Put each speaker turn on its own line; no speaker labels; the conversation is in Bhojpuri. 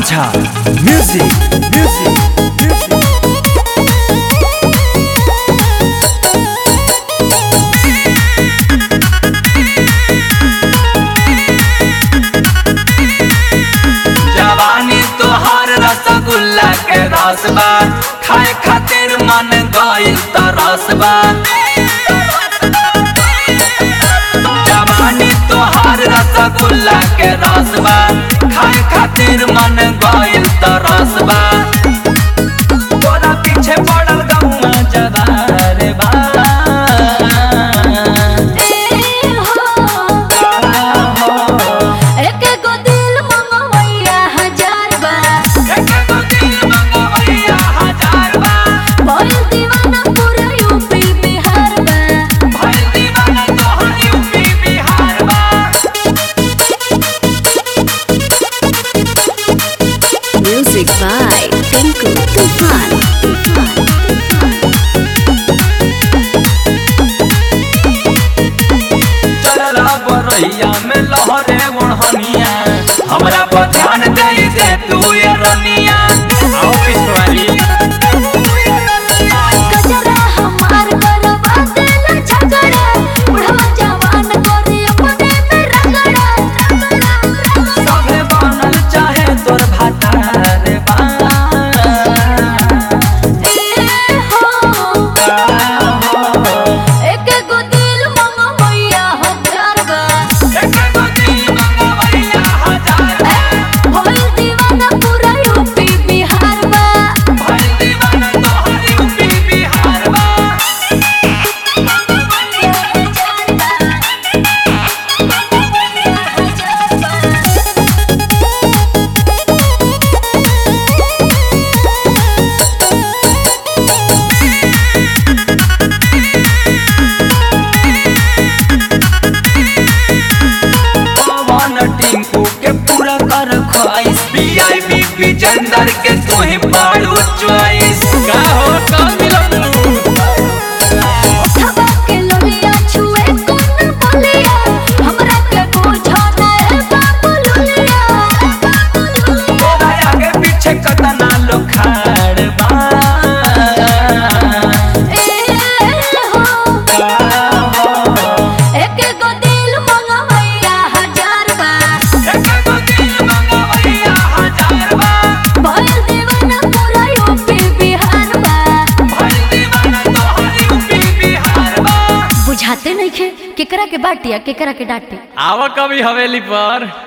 माझा म्युझिक म्युझिक म्युझिक
जवानी तोहार रसगुल्ला के रस बा खाए खातिर मन गइल तरस बा जवानी तोहार रसगुल्ला के रस बा खाए खातिर मन गइल तरस बा तोरा पीछे पड़ल गौआ जवार बा एक गो दिल मंगवैया हजार बा भइल दीवाना तोहर यूपी बिहार बा
Music by Tinku Tufan.
चलला बरैया में लहरे ओढ़निया हमरा पर ध्यान दे दे तू ये रनिया आओ पिछवाली
गजरा हमार करवा देला झगड़ा बुढ़वा जवान करे अपने में रगड़ा
सभे बनल चाहे तोर भातार बा
ए हो एक गो दिल मंगवैया हजार बा
एक गो दिल मंगवैया हजार बा
भइल दीवाना पूरा यूपी बिहार बा
भइल दीवाना तोहर यूपी बिहार बा पवन टिंकू के पूरा कर ख्वाइश वीआईपी विजेंदर के तू ही पाड़ू चॉइस का हो का मिलू
हवा के लोहिया छुए कोन बोलिया हमरा के बुझा ना बाबू लोलिया
तोरा आगे पीछे कतना लोग खाड़ बा
ए हो एक गो दिल मंगवैया हजार बा
एक गो दिल मंगवैया हजार बा
भइल दीवाना पूरा यूपी बिहार बा
भइल दीवाना तोहर यूपी बिहार बा
बुझाते नहीं खे केकरा के बाटिया केकरा के डांटे
आवा कभी हवेली पर